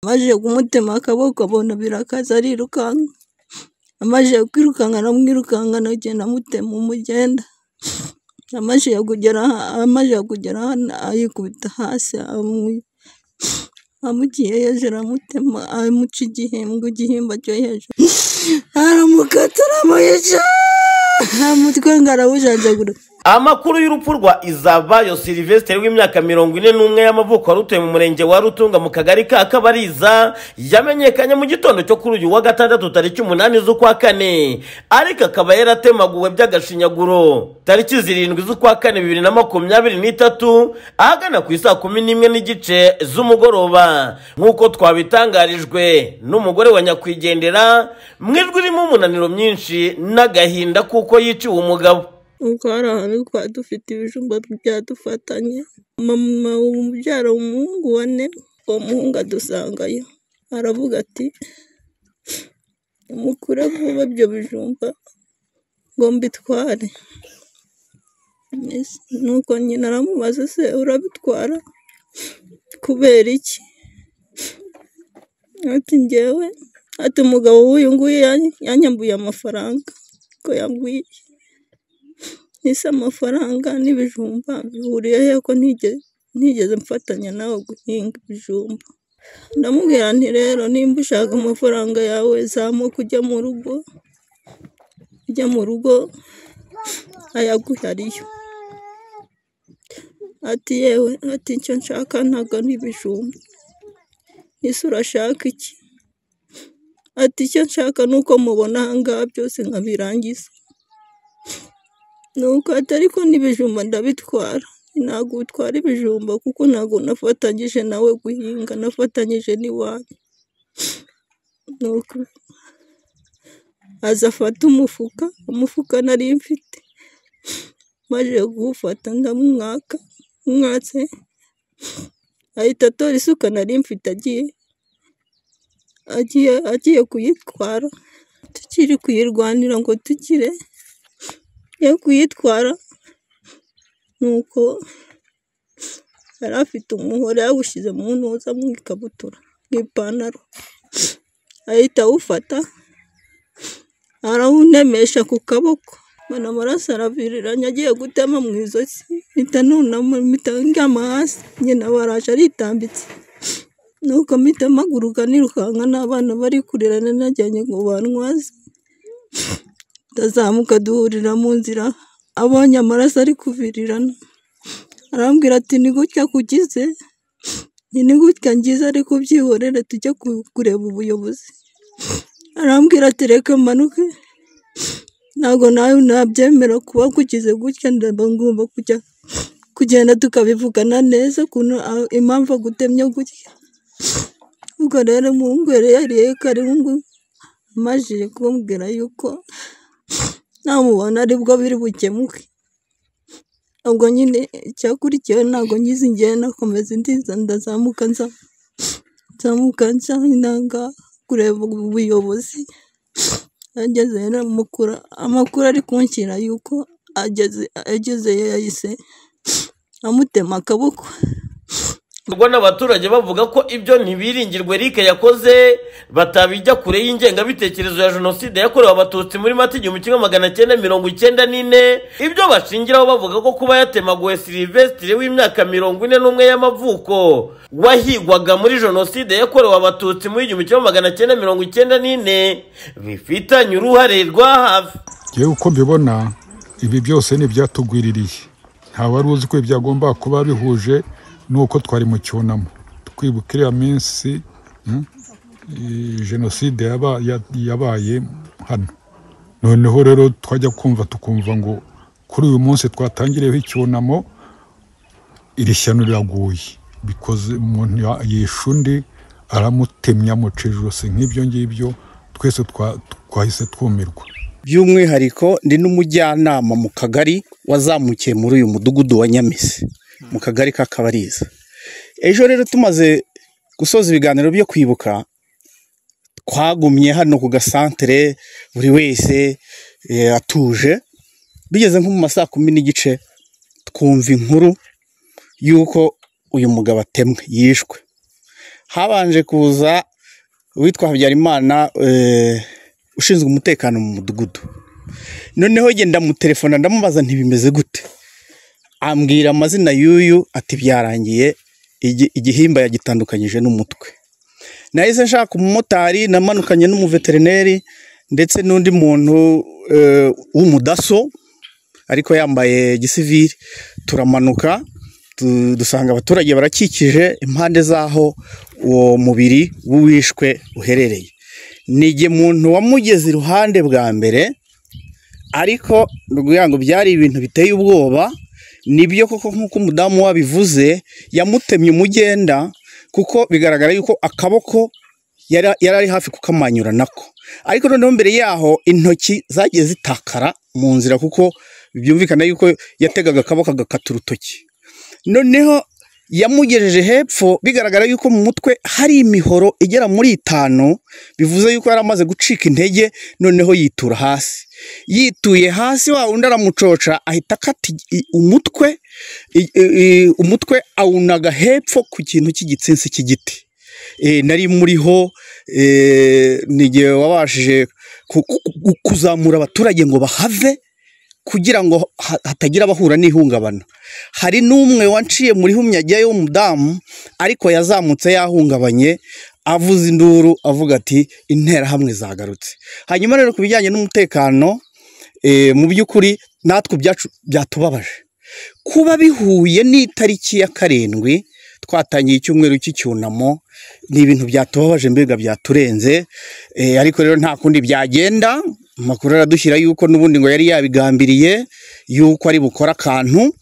Amajije kumutema akaboko abona birakaze arirukanka, amajije kwirukanka aramwirukanka aragenda amutema umugenda, amajije kugera hano yikubita hasi amugiye hejuru aramutema amuca igihimba cyo hejuru, aramukata aramuyica umutwe ngo arawujanjagura. Amakuru y'urupfu rwa Izabayo Sylvestre w'imyaka mirongo ine n'umwe y'amavuko wari utuye mu murenge wa Rutunga mu kagari ka Kabariza yamenyekanye mu gitondo cyo kuri uyu wa gatandatu tariki umunani z'ukwa kane ariko akaba yaratemaguwe by'agashinyaguro tariki zirindwi z'ukwa kane bibiri na makumyabiri n'itatu ahagana ku isaa kumi n'imwe n'igice z'umugoroba nk'uko twabitangarijwe n'umugore wa nyakwigendera mu ijwi ririmo umunaniro myinshi n'agahinda kuko yiciwe umugabo nuko hari ahantu twari dufite ibijumba byadufatanye mama umubyara umuhungu wa ne uwo muhungu adusangayo aravuga ati mukure vuba ibyo bijumba ngo mbitware nuko nyina aramubaza se urabitwara kubera iki ati ngewe ati umugabo w'uyu nguyu yanyambuye amafaranga ko yambwiye ese amafaranga n'ibijumba bihuriye he ko ntigeze ntigeze mfatanya nawe guhinga ibijumba ndamubwira nti rero nimba ushaka amafaranga yawe zamuka ujya mu rugo ujya mu rugo ayaguhariyo ati yewe ati icyo nshaka ntabwo ni ibijumba ese urashaka iki ati icyo nshaka ni uko mubona aha ngaha byose nkabirangiza nuko ati ariko n'ibijumba ndabitwara ntabwo utwara ibijumba kuko ntabwo nafatanyije nawe guhinga nafatanyije n'iwanyu nuko aza afata umufuka umufuka nari mfite maze kuwufata ndamwaka mwatse ahita atora isuka nari mfite agiye agiye agiye kuyitwara tukiri kuyirwanira ngo tukire yo kuyitwara nuko yari afite umuhoro yawushyize mu ntuza mu ikabutura mu ipantaro ahita awufata arawunemesha ku kaboko mbona amaraso araviriranye agiye gutema mu ijosi mpita nunama mpita ndyama hasi nyina baraje aritambitse nuko mpita mpaguruka nirukanka n'abana bari kurira nanajyanye ngo bantwaze ndazamuka duhurira mu nzira abonye amaraso ari kuvirirana arambwira ati ni gutya kugize ni gutya ngize ariko byihorere tujye kureba ubuyobozi arambwira ati reka manuke ntabwo nawe nabyemera kuba kugize gutya ndaba ngomba kujya kugenda tukabivugana neza ukuntu impamvu agutemye gutya ubwo rero umuhungu yari yariye karungu amajije kumubwira yuko namubona aribwo biri bukemuke ubwo nyine icyakurikiyeho ntabwo ngize ngiye nakomeza ndiza ndazamuka nza nzamuka nsa intanga kureba ubuyobozi ageze rero amakuru amakuru ari kunshyira yuko ageze agezeyo yahise amutema akaboko rwa n'abaturage bavuga ko ibyo ntibiringirwe rike yakoze batabijya kure y'ingengabitekerezo ya jenoside yakorewe abatutsi muri mata igihumbi kimwe magana cyenda mirongo icyenda n'ine ibyo bashingiraho bavuga ko kuba yatemaguwe silivesitire w'imyaka mirongo ine n'umwe y'amavuko wahigwaga muri jenoside yakorewe abatutsi muri igihumbi kimwe magana cyenda mirongo icyenda n'ine bifitanye uruhare rwa hafi yewe uko mbibona ibi byose ni ibyatugwiririye wari uzi ko byagomba kuba bihuje nuko twari mu cyunamo twibuka iriya minsi jenoside yabaye hano noneho rero twajya kumva tukumva ngo kuri uyu munsi twatangiriyeho icyunamo iri shyano riraguye bikoze umuntu yishe undi aramutemya amuca ijosi nk'ibyo ngibyo twese twahise twumirwa by'umwihariko ndi n'umujyanama mu kagari wazamukiye muri uyu mudugudu wa nyamisi mu kagari ka kabariza ejo rero tumaze gusoza ibiganiro byo kwibuka twagumye hano ku gasantere buri wese atuje bigeze nko mu ma saa kumi n'igice twumva inkuru y'uko uyu mugabo atemwe yishwe habanje kuza uwitwa habyarimana eh, ushinzwe umutekano mu mudugudu noneho njye ndamutelefona ndamubaza ntibimeze gute ambwira amazina y'uyu ati byarangiye igi- igihimba yagitandukanyije n'umutwe nahise nshaka umumotari namanukanye n'umuveterineri ndetse n'undi muntu eh, w'umudaso ariko yambaye gisivili turamanuka tu- dusanga abaturage barakikije impande z'aho uwo mubiri w'uwishwe uherereye nige muntu wamugeze iruhande bwa mbere ariko kugira ngo byari ibintu biteye ubwoba nibyo koko nk'uko umudamu wabivuze yamutemye umugenda kuko bigaragara yuko akaboko yari yari ari hafi kukamanyura nako ariko noneho mbere yaho intoki zagiye zitakara mu nzira kuko byumvikana yuko yategaga akaboko agakata urutoki noneho yamugejeje hepfo bigaragara yuko mu mutwe hari imihoro igera muri itanu bivuze yuko yari amaze gucika intege noneho yitura hasi yituye hasi wa wundi aramucoca ahita akata igi- i- umutwe i- i- i- umutwe awunaga hepfo ku kintu cy'igitsinsi cy'igiti E, nari muriho e, ni igihe wabashije ku- ku- ku- kuzamura abaturage ngo bahave kugira ngo ha- hatagira abahura n'ihungabana hari n'umwe wanciye muri humya ajyayo w'umudamu ariko yazamutse yahungabanye avuza induru avuga ati interahamwe zagarutse hanyuma rero ku bijyanye n'umutekano eh, mu by'ukuri natwe ibyacu byatubabaje kuba bihuye n'itariki ya karindwi twatangiye icyumweru cy'icyunamo ni ibintu byatubabaje mbega byaturenze eh, ariko rero nta kundi byagenda amakuru aradushyira yuko n'ubundi ngo yari yabigambiriye yuko ari bukora akantu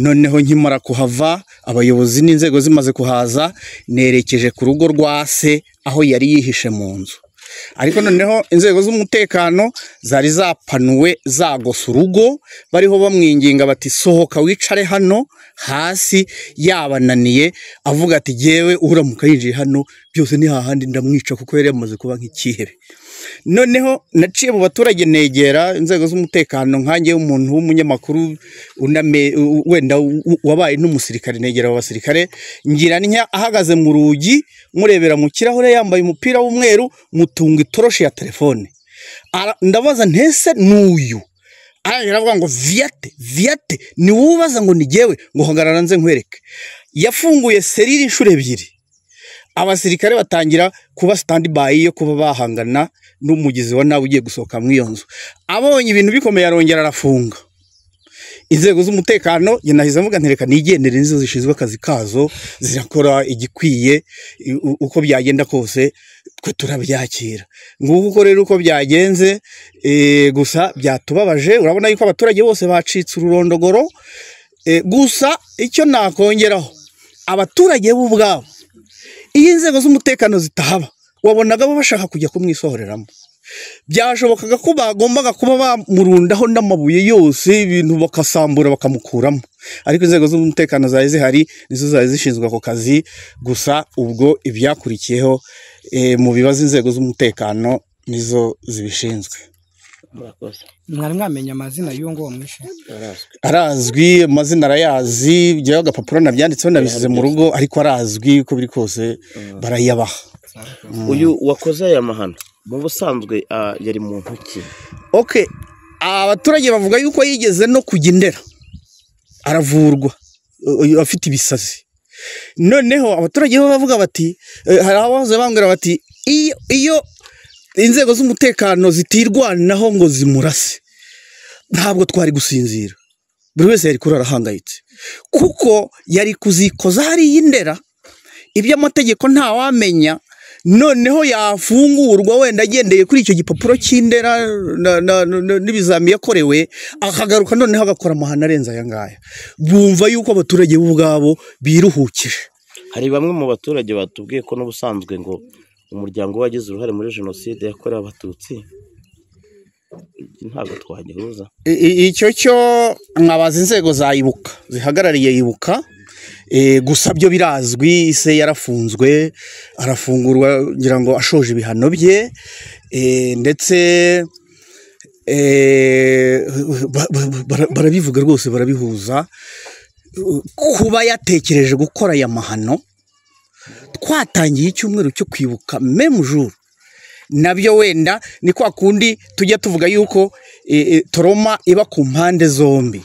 noneho nkimara kuhava abayobozi n'inzego zimaze kuhaza nerekeje ku rugo rwa se aho yari yihishe mu nzu ariko noneho inzego z'umutekano zari zapanuwe zagose urugo bariho bamwinginga bati sohoka wicare hano hasi yabananiye avuga ati yewe uramuka yinjiye hano byose ni hahandi ndamwica kuko yari yamaze kuba nk'icyihebe noneho naciye mu baturage negera inzego z'umutekano nkange umuntu w'umunyamakuru uname u- wenda u- u- wabaye n'umusirikare negera abo basirikare ngira ntya ahagaze mu rugi murebera mu kirahure yambaye umupira w'umweru mutunga itoroshi ya telefone Ara- ndabaza ntese n'uyu arangije aravuga ngo viyate viyate ni wowe ubaza ngo ni jyewe ngo hagarara nze nkwereke yafunguye serire inshuro ebyiri abasirikare batangira kuba standby yo kuba bahangana n'umugizi wa nabi ugiye gusohoka muri iyo nzu abonye ibintu bikomeye arongera arafunga inzego z'umutekano njye nahise mvuga nti reka nigendere nizo zishinzwe akazi kazo zirakora igikwiye i- u- uko byagenda kose twe turabyakira nguko uko rero uko byagenze eh, gusa byatubabaje urabona yuko abaturage bose bacitse ururondogoro Eh, gusa icyo nakongeraho abaturage bo ubwabo iyo inzego z'umutekano zitahaba wabonaga bo bashaka kujya kumwisohoreramo byashobokaga ko bagombaga kuba bamurundaho n'amabuye yose ibintu bakasambura bakamukuramo ariko inzego z'umutekano zari zihari nizo zari zishinzwe ako kazi gusa ubwo ibyakurikiyeho eh, mu bibazo inzego z'umutekano nizo zibishinzwe murakoze mwari mwamenya amazina y'uwo nguwo mwishe arazwi amazina arayazi byaho agapapuro nabyanditseho nabishyize mu rugo ariko arazwi uko biri kose barayabaha uyu wakoze aya mahano mu busanzwe ah, yari muntu ki okay abaturage bavuga yuko yigeze no kujya indera aravurwa uyu afite ibisazi noneho abaturage bo bavuga bati eh, hari abahoze bambwira bati iyo iyo inzego z'umutekano zitirwanaho ngo zimurase ntabwo twari gusinzira buri wese yari kurara ahangayitse kuko yari kuzikoza hariya indera iby'amategeko ntawamenya noneho yafungurwa wenda agendeye kuri icyo gipapuro cy'indera na- na- na- n'ibizami yakorewe akagaruka noneho agakora amahano arenze aya ngaya bumva yuko abaturage bo ubwabo biruhukije hari bamwe mu baturage batubwiye ko n'ubusanzwe ngo umuryango we wagize uruhare muri jenoside yakorewe abatutsi ntabwo twagihuza I- i- icyo cyo nkabaza inzego za ibuka zihagarariye ibuka Eh, gusa byo birazwi ise yarafunzwe arafungurwa kugira ngo ashoje ibihano bye Eh, ndetse eh, ba- ba- ba- bara- barabivuga rwose barabihuza kuba yatekereje gukora aya mahano twatangiye icyumweru cyo kwibuka memujuru nabyo wenda ni kwa kundi tujya tuvuga yuko e, e, toroma iba ku mpande zombi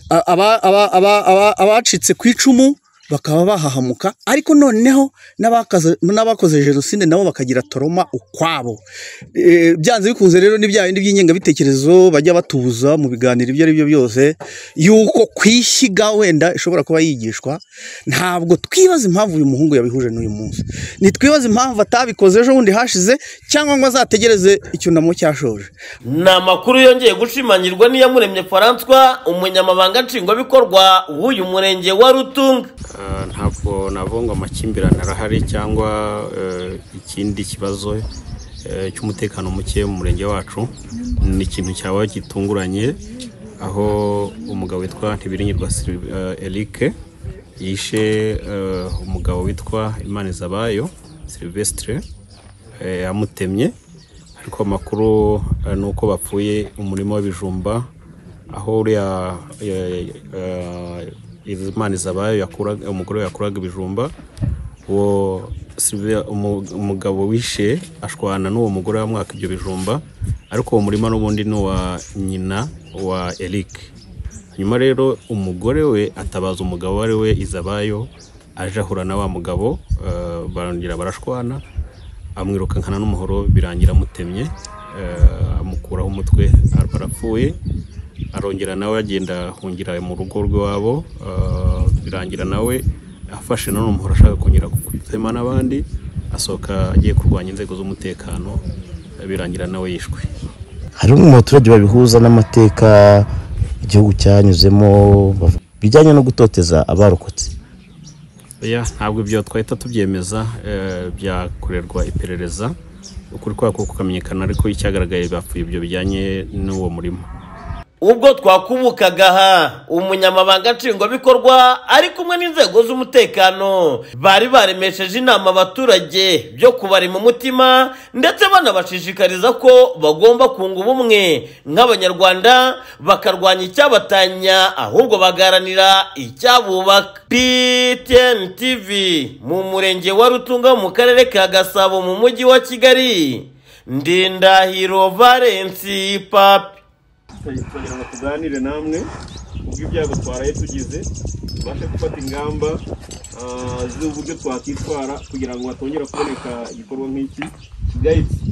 A- aba- aba- aba- aba- abacitse ku icumu bakaba bahahamuka ariko noneho n'abakaze- n'abakoze jenoside nabo bakagira toroma ukwabo E, byanze bikunze rero ni bya bindi by'ingengabitekerezo bajya batubuza mu biganiro ibyo ari byo byose yuko kwishyiga wenda ishobora kuba yigishwa ntabwo twibaza impamvu uyu muhungu yabihuje n'uyu munsi ntitwibaze impamvu atabikoze ejo bundi hashize cyangwa ngo azategereze icyunamo cyashoje ni amakuru yongeye gushimangirwa n'iyamuremye Francois umunyamabanga nshingwabikorwa w'uyu murenge wa rutunga Ah, ntabwo navuga ngo amakimbirane arahari cyangwa eh, ikindi kibazo eh, cy'umutekano muke mu murenge wacu ni ikintu cyaba gitunguranye aho umugabo witwa ntibiringirwa Sylv- eh, Eric yishe eh, umugabo witwa Imanizabayo Silvestre eh, yamutemye ariko amakuru eh, ni uko bapfuye umurima w'ibijumba aho uriya eh, eh, Imana izabayo yakuraga umugore we yakuraga ibijumba uwo Sylvia- umu- umugabo wishe ashwana n'uwo mugore wamwaka ibyo bijumba ariko uwo murima n'ubundi ni uwa nyina wa Eric nyuma rero umugore we atabaza umugabo uwo ari we izabayo aje ahura na wa mugabo eh, barongera barashwana amwirukankana n'umuhoro birangira amutemye eh, amukuraho umutwe ar- arapfuye arongera nawe agenda ahungira mu rugo rw'iwabo eh, birangira nawe afashe none umuhoro ashaka kongera gutema n'abandi asohoka agiye kurwanya inzego z'umutekano eh, birangira nawe yishwe hari mu baturage babihuza n'amateka igihugu cyanyuzemo bav- bijyanye no gutoteza abarokotse ya ntabwo ibyo twahita tubyemeza eh, byakorerwa iperereza ukuri kwako kukamenyekana ariko icyagaragaye bapfuye ibyo bijyanye n'uwo murimo ubwo twakubukaga aha umunyamabanga nshingwabikorwa ari kumwe n'inzego z'umutekano bari baremesheje inama abaturage byo kubarema umutima ndetse banabashishikariza ko bagomba kunga ubumwe nk'abanyarwanda bakarwanya icyabatanya ahubwo bagaharanira icyabubaka ptn tv mu murenge wa rutunga wo mu karere ka gasabo mu mujyi wa kigali ndindahiro valensi papi kugira ngo tuganire namwe ubwo ibyago twaraye tugize tubashe gufata ingamba ah, z'uburyo twakwitwara kugira ngo hatongera kuboneka igikorwa nk'iki gahita